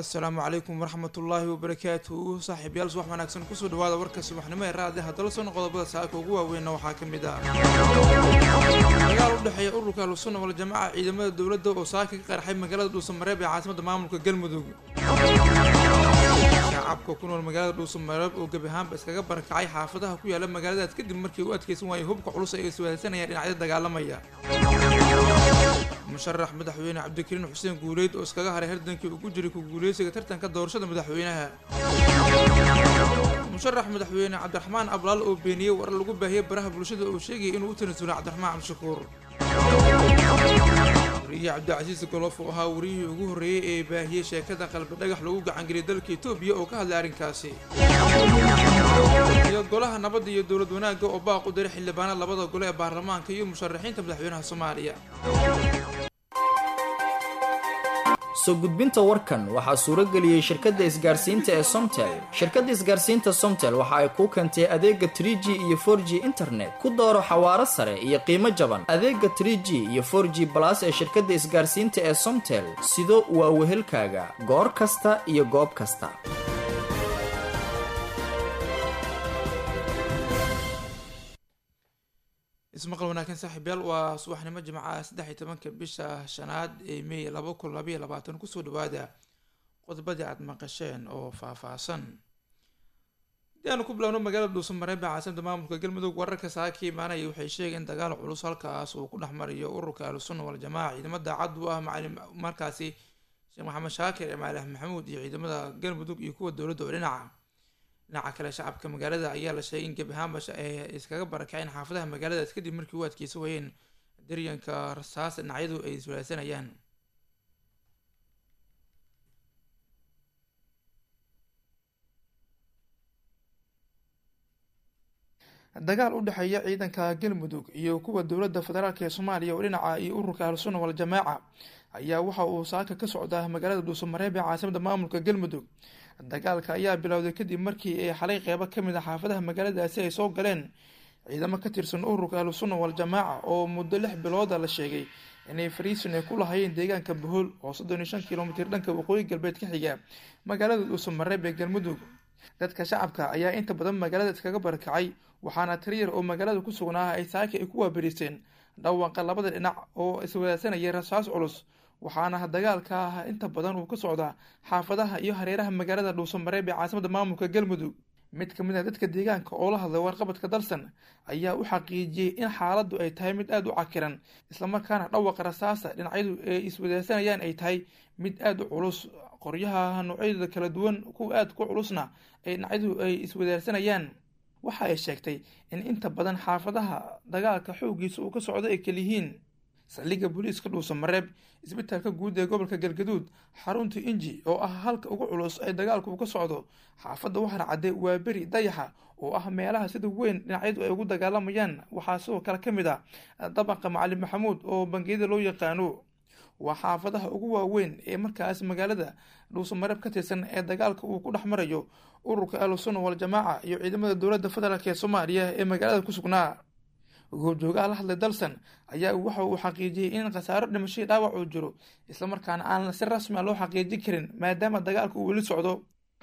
assalaamu calaykum waraxmat ullaahi wabarakaatuhu saaxiibayaal subax wanaagsan kusoo dhawaada warka subaxnimo ee raadi haddala soo qodobada saaka ugu waaweynna waxaa ka mid ah dagaal u dhexeeya ururka ahlusunna waljamaaca ciidamada dowladda oo saaka ka qarxay magaalada dhuusamareeb ee caasimadda maamulka galmudug shacabka ku nool magaalada dhuusamareeb oo gebi ahaanba iskaga barakacay xaafadaha ku yaala magaaladaas kadib markii u adkeysan waayay hubka culus ay iswahaysanayaan dhinacyada dagaalamaya musharax madaxweyne cabdikariin xuseen guuleyd oo iskaga haray hardankii ugu jiray ku guuleysiga tartanka doorashada madaxweynaha musharax madaxweyne cabdiraxmaan ablaal oo beeniyey war lagu baahiyey baraha bulshada oo sheegayay inuu u tanasulay cabdiraxmaan cabdishakuur wariye cabdicasiis golof oo ahaa wariyihii ugu horreeyey ee baahiyey sheekada qalbi dhagax lagu gacangeliyay dalka etoobiya oo ka hadlay arrinkaasi iyo golaha nabadda iyo dowlad wanaagga oo baaq u diray xildhibaanada labada gole ee baarlamaanka iyo musharaxiinta madaxweynaha soomaaliya soo gudbinta warkan waxaa suuro geliyey shirkadda isgaarsiinta ee somtel shirkadda isgaarsiinta somtel waxa ay kuu keentay adeega trie g iyo for g internet ku dooro xawaaro sare iyo qiimo jaban adeega trie g iyo for g balas ee shirkadda isgaarsiinta ee somtel sido waa wehelkaaga goor kasta iyo goob kasta ismaqal wanaagsan saaxiibyaal waa subaxnimo jimcaha saddex iyo tobanka bisha shanaad ee may laba kun labaiyo labaatan kusoo dhawaada qodobadii aada maqasheen oo faah-faahsan hadii aanu ku bilowno magaalada dhuusamareeb ee caasimada maamulka galmudug wararka saaka imaanaya waxay sheegeen in dagaal culus halkaas uu ku dhex mariyo ururka ahlusunna waljamaaca ciidamada cad u ah macalin markaasi sheekh maxamed shaakir ee maalax maxamuud iyo ciidamada galmudug iyo kuwa dowladda oo dhinaca dhinaca kale shacabka magaalada ayaa la sheegay in gebi ahaanba ay iskaga barakaceen xaafadaha magaaladaas kadib markii u adkeysa wayeen daryanka rasaas dhinacyadu ay iswalaadsanayaan dagaal u dhexeeya ciidanka galmudug iyo kuwa dowladda federaalk ee soomaaliya oo dhinaca iyo ururka ahlusunna waljamaaca ayaa waxa uu saaka ka socdaa magaalada dhuusamareeb ee caasimada maamulka galmudug dagaalka ayaa bilowday kadib markii ay xalay qeybo kamid a xaafadaha magaaladaasi ay soo galeen ciidamo ka tirsan ururka ahlusunna waljamaaca oo muddo lix bilooda la sheegay inay fariisin ay ku lahayeen deegaanka bohol oo soddon iyo shan kilomitir dhanka waqooyi galbeed ka xiga magaalada dhuusamareeb ee galmudug dadka shacabka ayaa inta badan magaalada iskaga barakacay waxaana tiriyar oo magaalada ku sugnaa ay saaka ay ku waaberiseen dhawaqa labada dhinac oo iswadaadsanayay rasaas culus waxaana dagaalka ah inta badan uu ka socdaa xaafadaha iyo hareeraha magaalada dhuusamareeb ee caasimada maamulka galmudug mid kamid ah dadka deegaanka oo la hadlay warqabadka dalsan ayaa u xaqiijiyey in xaaladdu ay tahay mid aada u cakiran islamarkaana dhawaqa rasaasa dhinacyadu ay iswadaadsanayaan ay tahay mid aada u culus qoryaha noocyadooda kala duwan kuwa aada ku culusna ay dhinacyadu ay iswadaadsanayaan waxa ay sheegtay in inta badan xaafadaha dagaalka xooggiisa uu ka socdo ay kaliyihiin saldhigga booliiska dhuusamareeb isbitaalka guud ee gobolka galgaduud xarunta inji oo ah halka ugu culus ee dagaalku uu ka socdo xaafadda waxaana cadday waa beri dayaxa oo ah meelaha sida weyn dhinacyadu ay ugu dagaalamayaan waxaa sidoo kale ka mid ah dabaqa macalin maxamuud oo bangiyada loo yaqaano waa xaafadaha ugu waaweyn ee markaas magaalada dhuusamareeb ka tirsan ee dagaalka uu ku dhex marayo ururka ahlusunna waljamaaca iyo ciidamada dowladda federaalk ee soomaaliya ee magaalada ku sugnaa goobjoogaha la hadlay dalsan ayaa waxa uu xaqiijiyey in khasaaro dhimashadii dhaawac uu jiro islamarkaana aan si rasmi a loo xaqiijin karin maadaama dagaalka uu weli socdo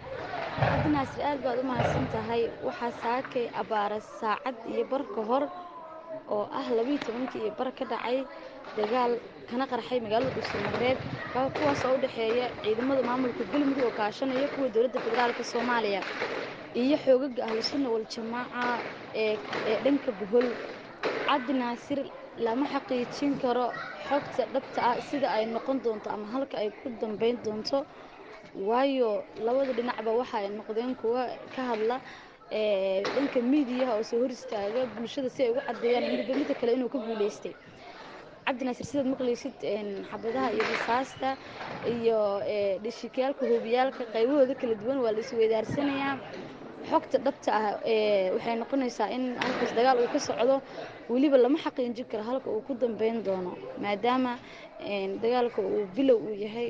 cabdinaasir aad baad u mahadsan tahay waxaa saakay abaara saacad iyo bar ka hor oo ah labiiyo tobankii iyo bar ka dhacay dagaal kana qarxay magaalada dhuusamareeb kuwaas oo u dhexeeya ciidamada maamulka galmudug oo kaashanaya kuwa dowladda federaalka soomaaliya iyo xoogaga ahlusunna waljamaaca ee dhanka bohol cabdi naasir lama xaqiijin karo xogta dhabta ah sida ay noqon doonto ama halka ay ku dambeyn doonto waayo labada dhinacba waxa ay noqdeen kuwa ka hadla dhanka miidiyaha oo soo hor istaaga bulshada si ay ugu cadeeyaan midba midda kale inuu ka guuleystay cabdinaasir sidaad maqlaysid xabadaha iyo rasaasta iyo dhishikayaalka hoobiyaalka qaybahooda kala duwan waa la isweydaarsanayaa xogta dhabta ah waxay noqonaysaa in halkaas dagaal uu ka socdo weliba lama xaqiijin karo halka uu ku dambeyn doono maadaama dagaalka uu bilow uu yahay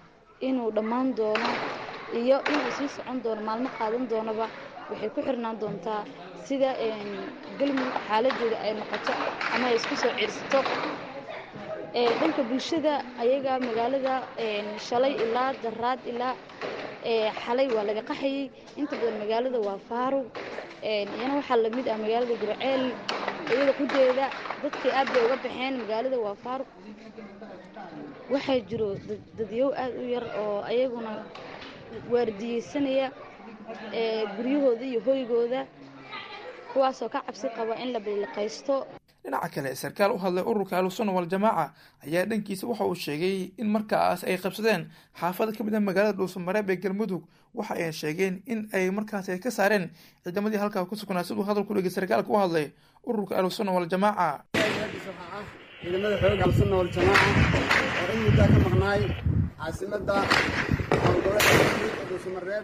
inuu dhammaan doono iyo inuu sii socon doono maalmo qaadan doonaba waxay ku xirnaan doontaa sida galmudug xaaladeeda ay noqoto ama ay isku soo ciirsato dhanka bulshada ayaga magaalada shalay ilaa daraad ilaa xalay waa laga qaxayay inta badan magaalada waa faarug iyana waxaa lamid ah magaalada gurceel iyada qudeeda dadkii aad bay uga baxeen magaalada waa faarug waxaa jiro dadyow aad u yar oo ayaguna waardiyeysanaya guryahooda iyo hoygooda kuwaasoo ka cabsi qaba in la biliqaysto dhinaca kale sarkaal u hadlay ururka ahlusunna waljamaaca ayaa dhankiisa waxa uu sheegay in markaas ay qabsadeen xaafada ka mid ah magaalada dhuusamareeb ee galmudug waxa ay sheegeen in ay markaas ay ka saareen ciidamadii halkaa ku sugnaa siduu hadal ku dhegay sarkaalka u hadlay ururka ahlusunna waljamaaca ciidamada xoog ahlusunna waljamaaca oo in muddaa ka maqnaay caasimada howlgoboleedka dhuusamareeb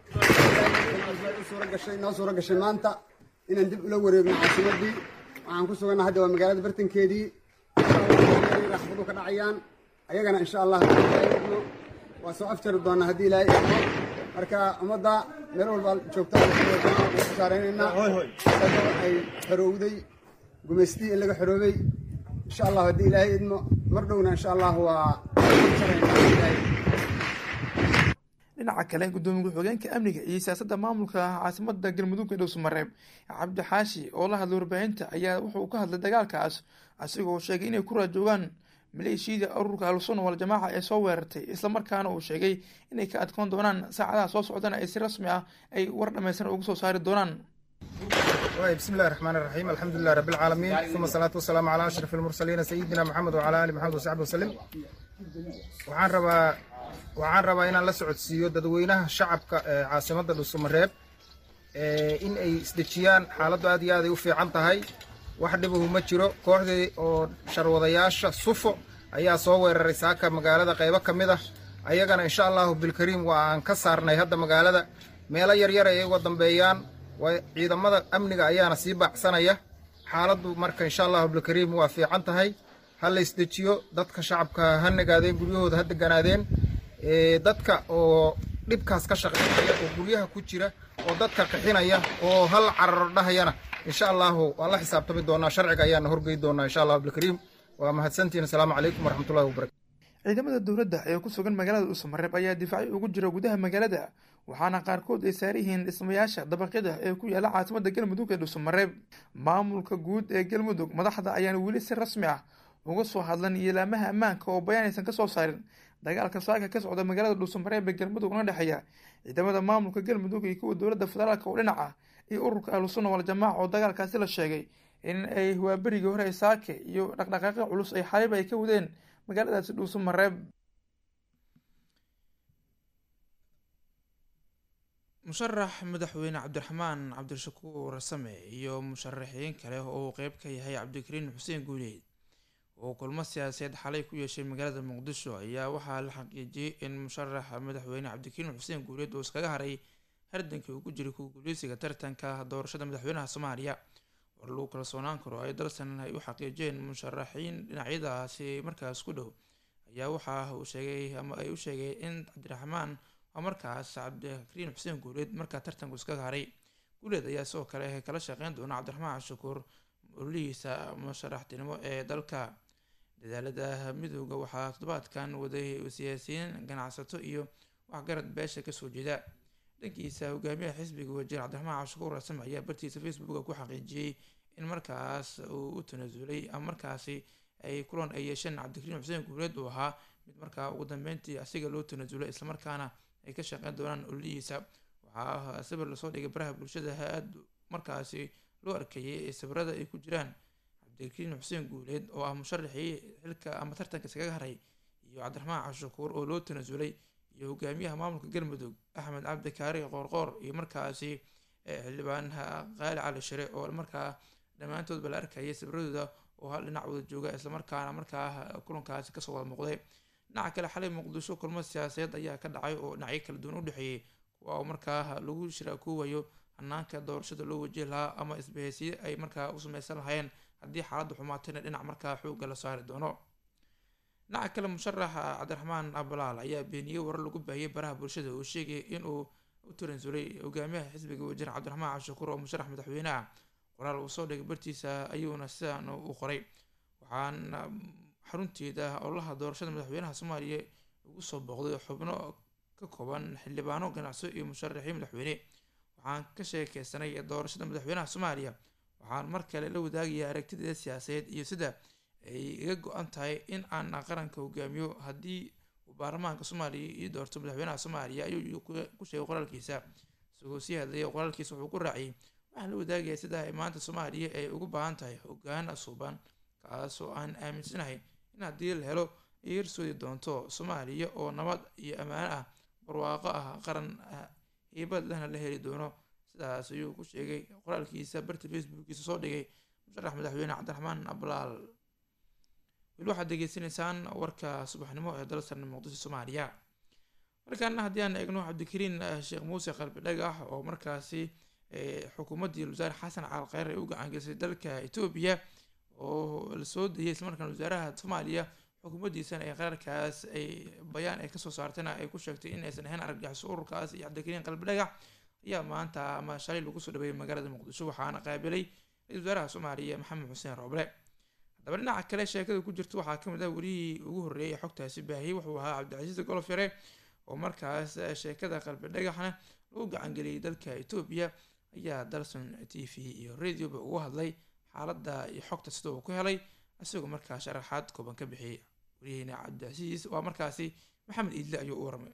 suura gashay noo suura gashay maanta inaan dib ula wareegno caasimadii waxaan ku suganna hadda waa magaalada bartankeedii raxbadu ka dhacayaan ayagana insha allah no waa soo afjari doonaa haddii ilaahay idmo marka ummadda meel walba joogta ku saaraynaynaa isagoo ay xorowday gumaystii in laga xoroobay insha allah haddii ilaahay idmo mar dhowna insha allah waa dhinaca kale gudoomiye ku-xigeenka amniga iyo siyaasadda maamulka caasimada galmudug ee dhowsamareeb cabdi xaashi oo la hadlay warbaahinta ayaa wuxuu ka hadlay dagaalkaas asigoo sheegay inay ku raajoogaan maleeshiyada ururka ahlusunna waljamaaca ee soo weerartay islamarkaana uu sheegay inay ka adkoon doonaan saacadaha soo socdana ay si rasmi ah ay war dhammaystiran uga soo saari doonaan بسم الله الرحمن الرحيم الحمد لله رب العالمين ثم الصلاة والسلام على أشرف المرسلين سيدنا محمد وعلى آله محمد وصحبه وسلم waxaan rabaa waxaan rabaa inaan la socodsiiyo dadweynaha shacabka ee caasimadda dhuusamareeb in ay isdejiyaan xaaladdu aad iyo aad ay u fiican tahay wax dhibahu ma jiro kooxdii oo sharwadayaasha sufo ayaa soo weeraray saaka magaalada qaybo ka mid ah ayagana insha allahu bilkariim waa aan ka saarnay hadda magaalada meelo yaryar ay uga dambeeyaan ciidamada amniga ayaana sii baacsanaya xaaladdu marka insha allahu bilkariim waa fiican tahay ha la isdejiyo dadka shacabka ha nagaadeen guryahooda ha deganaadeen dadka oo dhibkaas ka shaqeynaya oo guryaha ku jira oo dadka qixinaya oo hal cararo dhahayana insha allahu waan la xisaabtami doonaa sharciga ayaana horgey doonaa insha allahu bilkariim waa mahadsantihin asalaamu calaykum waraxmatullahi wabarakatu ciidamada dowladda ee ku sugan magaalada dhuusamareeb ayaa difaacyo ugu jira gudaha magaalada waxaana qaarkood ay saaran yihiin dhismayaasha dabaqyada ee ku yaala caasimada galmudug ee dhuusamareeb maamulka guud ee galmudug madaxda ayaana weli si rasmi ah uga soo hadlan yeelaamaha ammaanka oo bayaan aysan ka soo saarin dagaalka saaka ka socda magaalada dhuusamareeb ee galmudug una dhexeeya ciidamada maamulka galmudug iyo kuwa dowladda federaalk oo dhinaca iyo ururka ahlusunna waljamaaca oo dagaalkaasi la sheegay in ay waaberigii hore saake iyo dhaqdhaqaaqyo culus ay xaliib ay ka wadeen magaaladaasi dhuusamareeb musharax madaxweyne cabdiraxmaan cabdishakuur same iyo musharaxiin kale oo uu qeyb ka yahay cabdikariin xuseen guuleed oo kulmo siyaasadeed xalay ku yeeshay magaalada muqdisho ayaa waxaa la xaqiijiyey in musharaxa madaxweyne cabdikariin xuseen guuleed uu iskaga haray hardankii uu ku jiray kuwa guuleysiga tartanka doorashada madaxweynaha soomaaliya war lagu kalsoonaan karo ay dalsan ay u xaqiijiyeen musharaxiin dhinacyadaasi markaas ku dhow ayaa waxa uu sheegay ama ay u sheegay in cabdiraxmaan waa markaas cabdikariin xuseen guuleed markaa tartanku iskaga haray guuleed ayaa sidoo kale kala shaqeyn doona cabdiraxmaan cashakuur ololihiisa musharaxtinimo ee dalka dadaalada midooda waxaa toddobaadkan waday siyaasiyiin ganacsato iyo waxgarad beesha kasoo jeeda dhankiisa hogaamiyaha xisbiga wajiir cabdiraxmaan cashakuur rasame ayaa bartiisa facebooka ku xaqiijiyey in markaas uu u tanaasulay ama markaasi ay kulan ay yeesheen cabdikariin xuseen guuleed uu ahaa mid markaa ugu dambeyntii asiga loo tanaasulay islamarkaana ay ka shaqeyn doonaan ololihiisa waxaa sawir lasoo dhigay baraha bulshada ha-aad markaasi loo arkayay sawirada ay ku jiraan cabdikariin xuseen guuleed oo ah musharaxii xilka ama tartanka iskaga haray iyo cabdiraxmaan cashakuur oo loo tanaasulay iyo hogaamiyaha maamulka galmudug axmed cabdi kaari qoorqoor iyo markaasi xildhibaan qaali cali shire oo markaa dhammaantoodba la arkayay sawiradooda oo hal dhinac wada jooga islamarkaana markaa kulankaasi kasoo wada muuqday dhinaca kale xalay muqdisho kulmo siyaasadeed ayaa ka dhacay oo dhinacyo kala duwan u dhexeeyey kuwa oo markaa lagu shiraakuwayo hanaanka doorashada loo wajihi lahaa ama isbahaysiye ay markaa u sameysan lahaayeen haddii xaaladda xumaatayna dhinac markaa xoogga la saari doono dhinaca kale musharaxa cabdiraxmaan abalaal ayaa beeniyey warar lagu baahiyey baraha bulshada oo sheegay inuu u taransulay hogaamiyaha xisbiga wajiir cabdiraxmaan cashakuur oo musharax madaxweyne ah qoraal uu soo dhigay bartiisa ayuuna sidan u qoray waxaan xarunteeda ololaha doorashada madaxweynaha soomaaliya ugu soo booqday xubno ka kooban xildhibaano ganacso iyo musharaxiin madaxweyne waxaan ka sheekeysanay doorashada madaxweynaha soomaaliya waxaan mar kale la wadaagaya aragtideeda siyaasadeed iyo sida ay iga go-an tahay in aan qaranka hogaamiyo haddii uu baarlamaanka soomaaliya ii doorto madaxweynaha soomaaliya ayuu ku sheegay qoraalkiisa isagoo sii hadlaya qoraalkiisa wuxuu ku raaciyay waxaan la wadaagaya sida ay maanta soomaaliya ay ugu baahan tahay hogaan suuban kaas oo aan aaminsanahay in haddii la helo ay hirsoodi doonto soomaaliya oo nabad iyo ammaano ah barwaaqo ah qaran hiibad lehna la heli doono sidaas ayuu ku sheegay qoraalkiisa barta facebookiisa soo dhigay musharax madaxweyne cabdiraxmaan ablaal weli waxaad degeysanaysaan warka subaxnimo ee dalsan muqdisho soomaaliya markaana haddii aan eegno cabdikariin sheekh muuse qalbi dhagax oo markaasi xukuumaddii wasaare xasan caal kheyr ay u gacangelisay dalka etoobiya oo lasoo dayay islamarkaan wasaaraha soomaaliya xukuumaddiisana ee qaraarkaas ay bayaan ay kasoo saartayna ay ku sheegtay in aysan ahayn argagixiso ururkaas iyo cabdikariin qalbi dhagax ayaa maanta ama shalay lagu soo dhaweeyay magaalada muqdisho waxaana qaabilay ra-isul wasaaraha soomaaliya maxamed xuseen rooble haddaba dhinaca kale sheekada ku jirta waxaa kamid ah welihii ugu horreeyay xogtaasi baahiyey wuxuu ahaa cabdicasiis golofyare oo markaas sheekada qalbi dhagaxna lagu gacangeliyay dalka etoobiya ayaa dalson t v iyo radioba ugu hadlay xaaladda iyo xogta sida uu ku helay isagoo markaa sharaxaad kooban ka bixiyay wariyaheyna cabdicasiis waa markaasi maxamed iidle ayuu u waramay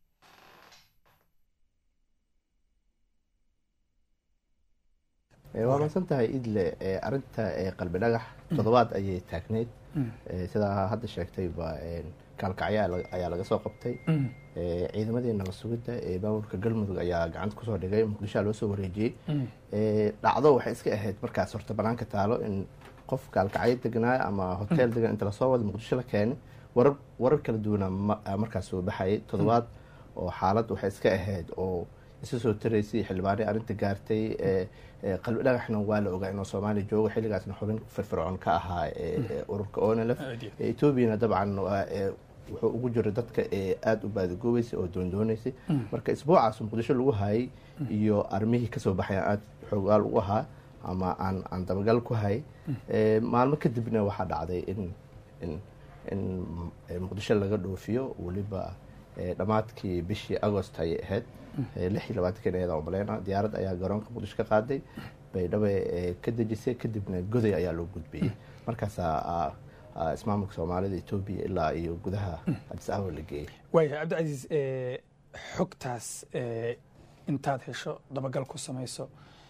waa maadsan tahay idle arinta qalbi dhagax toddobaad ayay taagneyd sidaa hadda sheegtayba kaalkacyo ayaa laga soo qabtay ciidamadii nabad sugidda ee maamulka galmudug ayaa gacanta kusoo dhigay muqdishoa loo soo wareejiyey dhacdo waxay iska ahayd markaas horta banaanka taalo in qof kaalkacyo degnaa ama hotel degan inta lasoo wada muqdisho la keenay warar warar kala duwana markaas soo baxayay toddobaad oo xaalad waxay iska ahayd oo isa soo taraysay xildhibaanay arrinta gaartay qalbi dhagaxna waa la ogaa inuu soomaaliya joogo xilligaasna xubin firfircoon ka ahaa ururka onlf etoobiyana dabcan wuxuu ugu jiray dadka aada u baadagoobeysay oo doondooneysay marka isbuucaas muqdisho lagu hayay iyo armihii kasoo baxay aada xoogaal u ahaa ama aan aan dabagal ku hayay maalmo kadibna waxaa dhacday in in in muqdisho laga dhoofiyo weliba dhammaadkii bishii agost ayay ahayd lix iyo labaatankan iyada maleyna diyaarad ayaa garoonka muqdisho ka qaaday baydhabo ka dejisay kadibna goday ayaa loo gudbiyey markaasaa ismaamulka soomaalida etoobiya ilaa iyo gudaha adis ababa la geeyey waaya cabdicasiis xogtaas intaad hesho dabagal ku samayso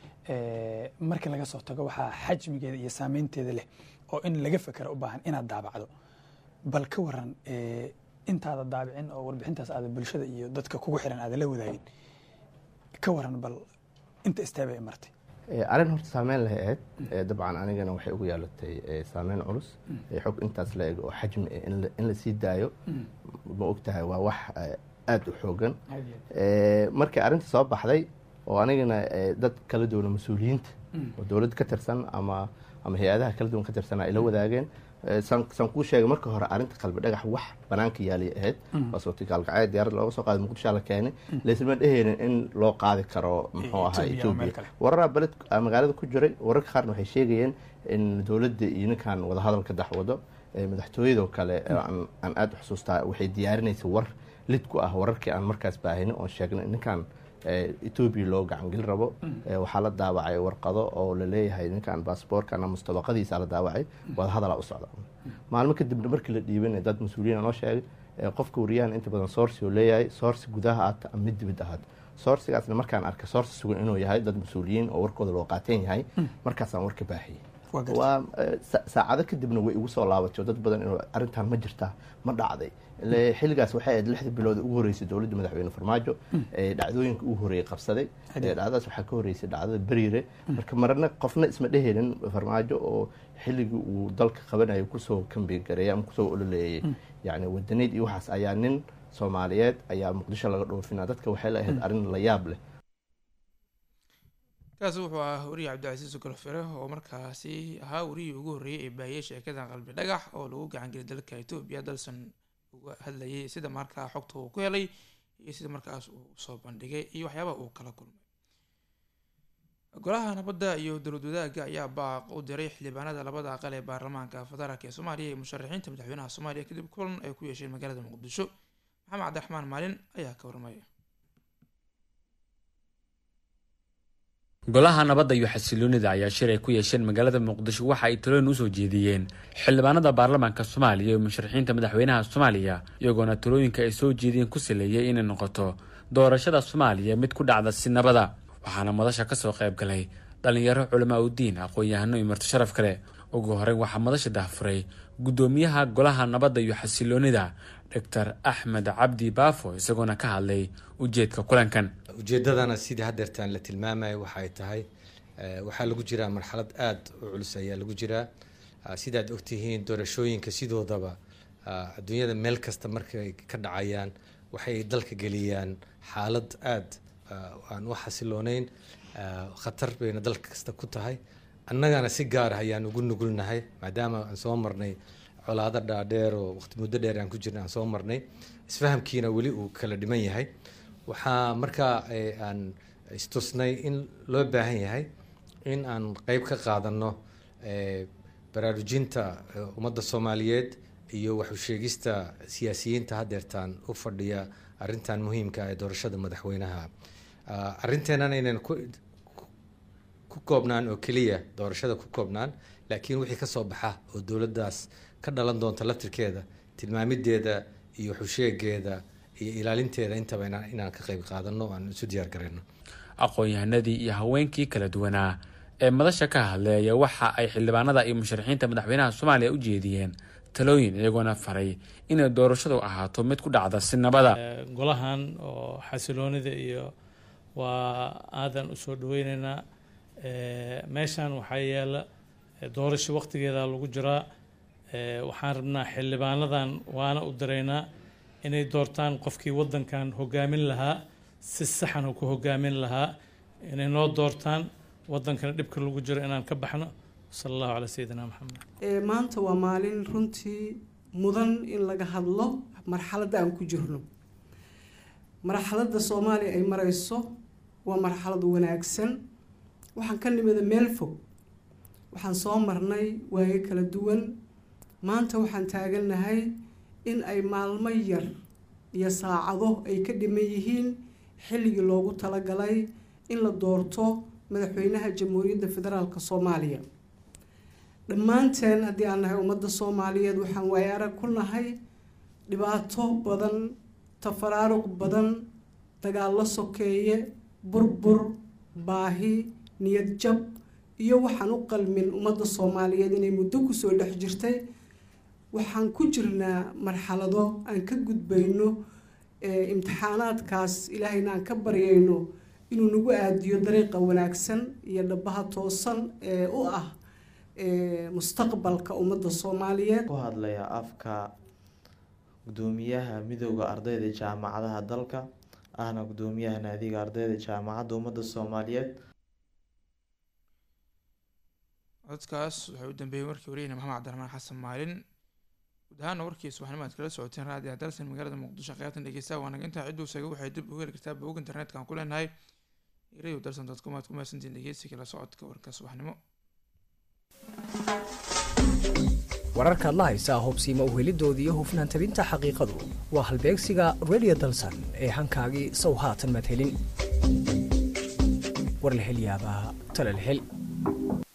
markii laga soo tago waxaa xajmigeeda iyo saameynteeda leh oo in laga fekera u baahan inaad daabacdo bal ka waran intaada daabicin oo warbixintaas aada bulshada iyo dadka kugu xiran aada la wadaagin ka waran bal inta istaaba ay martay arrin horta saameyn lahay ahayd dabcan anigana waxay ugu yaalatay saameyn culus xog intaas la eg oo xajmi in la sii daayo ma og tahay waa wax aada u xoogan markii arrinta soo baxday oo anigana dad kala duwana mas-uuliyiinta oo dowladda ka tirsan ama ama hay-adaha kala duwan ka tirsan ay la wadaageen saan kuu sheegay marka hore arrinta qalbi dhagax wax banaanka yaalay ahayd waasoti gaalkacyo diyaarad looga soo qaaday muqdishoa la keenay laysma dheheynin in loo qaadi karo muxuu ahaa etoobiya wararaa beled magaalada ku jiray wararka qaarna waxay sheegayeen in dowladda iyo ninkan wadahadal ka dhex wado madaxtooyadoo kale aan aada u xusuustaa waxay diyaarinaysa war lid ku ah wararkii aan markaas baahinin oon sheegnay ninkan etoobiya loo gacangeli rabo waxaa la daawacay warqado oo laleeyahay ninkan baasboorkan mustabaqadiisa la daawacay wada hadalaa u socda maalmo kadibna markii la dhiibanay dad mas-uuliyiin noo sheegay qofka wariyahan inta badan sourci oo leeyahay sourci gudaha aata ama mid dibid ahaat sourcigaasna markaan arkay sourci sugan inuu yahay dad mas-uuliyiin oo warkooda loo qaateen yahay markaasaan warka baahiyey waa saacado kadibna way igu soo laabatay oo dad badan inuu arrintan ma jirtaa ma dhacday xilligaas waxay ahayd lixdii bilood ugu horeysay dowladda madaxweyne farmaajo ee dhacdooyinka ugu horeeyey qabsaday dhacdadaas waxaa ka horeysay dhacdada beriire marka marna qofna isma dheheynin farmaajo oo xilligii uu dalka qabanayo kusoo kambigareeyay ama kusoo ololeeyay yani wadaneyd iyo waxaas ayaa nin soomaaliyeed ayaa muqdisho laga dhoofinaa dadka waxay la ahayd arrin la yaab leh kaasi wuxuu ahaa wariye cabdicasiis golofere oo markaasi ahaa wariyii ugu horreeyey ee baahiyey sheekada qalbi dhagax oo lagu gacangeliyay dalka etoobiya dalsan uga hadlayay sida markaa xogta uu ku helay iyo sida markaas uu soo bandhigay iyo waxyaabaha uu kala kulmay golaha nabadda iyo dowlad wadaagga ayaa baaq u diray xildhibaanada labada aqal ee baarlamaanka federaalk ee soomaaliya iyo musharaxiinta madaxweynaha soomaaliya kadib kulan ay ku yeesheen magaalada muqdisho maxamed cabdiraxmaan maalin ayaa ka warmaya golaha nabadda iyo xasiloonida ayaa shir ay ku yeesheen magaalada muqdisho waxa ay talooyin usoo jeediyeen xildhibaanada baarlamaanka soomaaliya iyo musharaxiinta madaxweynaha soomaaliya iyagoona talooyinka ay soo jeediyeen ku saleeyay inay noqoto doorashada soomaaliya mid ku dhacda si nabada waxaana madasha kasoo qayb galay dhalinyaro culamaa udiin aqoon-yahano iyo marti sharaf kale ugu horeyn waxaa madasha dahfuray guddoomiyaha golaha nabadda iyo xasiloonida doctor axmed cabdi baafo isagoona ka hadlay ujeedka kulankan ujeedadana sidii hadeertaan la tilmaamaya waxay tahay waxaa lagu jiraa marxalad aada u culus ayaa lagu jiraa sidaad ogtihiin doorashooyinka sidoodaba adduunyada meel kasta markay ka dhacayaan waxay dalka geliyaan xaalad aada aan u xasilooneyn khatar bayna dalka kasta ku tahay annagana si gaar ah ayaan ugu nugulnahay maadaama aan soo marnay colaado dhaadheer oo waqti muddo dheer aan ku jirna aan soo marnay isfahamkiina weli uu kala dhiman yahay waxaa markaa aan istusnay in loo baahan yahay in aan qeyb ka qaadano baraarujinta ummadda soomaaliyeed iyo waxusheegista siyaasiyiinta hadeertaan u fadhiya arrintan muhiimka ee doorashada madaxweynaha arrinteenana inaynu ku koobnaan oo keliya doorashada ku koobnaan laakiin wixii kasoo baxa oo dowladdaas ka dhalan doonta laftirkeeda tilmaamideeda iyo xusheegeeda iyo ilaalinteeda intaba inaan ka qeyb qaadano aan isu diyaar garayno aqoon-yahanadii iyo haweenkii kala duwanaa ee madasha ka hadleeya waxa ay xildhibaanada iyo musharaxiinta madaxweynaha soomaaliya u jeediyeen talooyin iyagoona faray inay doorashadu ahaato mid ku dhacda si nabada golahan oo xasiloonida iyo waa aadan usoo dhaweyneynaa meeshan waxaa yaala doorasho waqtigeeda lagu jiraa waxaan rabnaa xildhibaanadan waana u diraynaa inay doortaan qofkii wadankan hogaamin lahaa si saxan ku hogaamin lahaa inay noo doortaan wadankana dhibka lagu jiro inaan ka baxno sala allahu calaa sayidina maxamed maanta waa maalin runtii mudan in laga hadlo marxaladda aan ku jirno marxaladda soomaaliya ay mareyso waa marxalad wanaagsan waxaan ka nimida meel fog waxaan soo marnay waayo kala duwan maanta waxaan taagannahay in ay maalmo yar iyo saacado ay ka dhiman yihiin xilligii loogu talagalay in la doorto madaxweynaha jamhuuriyadda federaalk soomaaliya dhammaanteen haddii aan nahay ummadda soomaaliyeed waxaan waayo arag ku nahay dhibaato badan tafaraaruq badan dagaallo sokeeye burbur baahi niyad jab iyo waxaan u qalmin ummadda soomaaliyeed inay muddo kusoo dhex jirtay waxaan ku jirnaa marxalado aan ka gudbayno imtixaanaadkaas ilaahayna aan ka baryayno inuu nagu aadiyo dariiqa wanaagsan iyo dhabaha toosan ee u ah mustaqbalka ummadda soomaaliyeed ku hadlaya afka gudoomiyaha midooda ardayda jaamacadaha dalka ahna gudoomiyaha naadiga ardayda jaamacadda ummadda soomaaliyeed codkaas waxay u dambeeyey warkii wariyeyna maxamed cabdiraxmaan xasan maalin guud ahaana warkii subaxnimo aad kala socoteen raadiyo dalsan magaalada muqdisho qaybtan dhegeysta waa naga intaa cidduu sheegay waxay dib ugu heli kartaa bog internetka aan ku leenahay radio dalsan dot com aad ku mahadsantiin dhegeysiga la socodka warka subaxnimo wararkaad la haysaa hubsiima uhelidooda iyo hufnaan tabinta xaqiiqadu waa halbeegsiga radio dalsan ee hankaagii sow haatan madhelin war la hel yaabaa tala la hel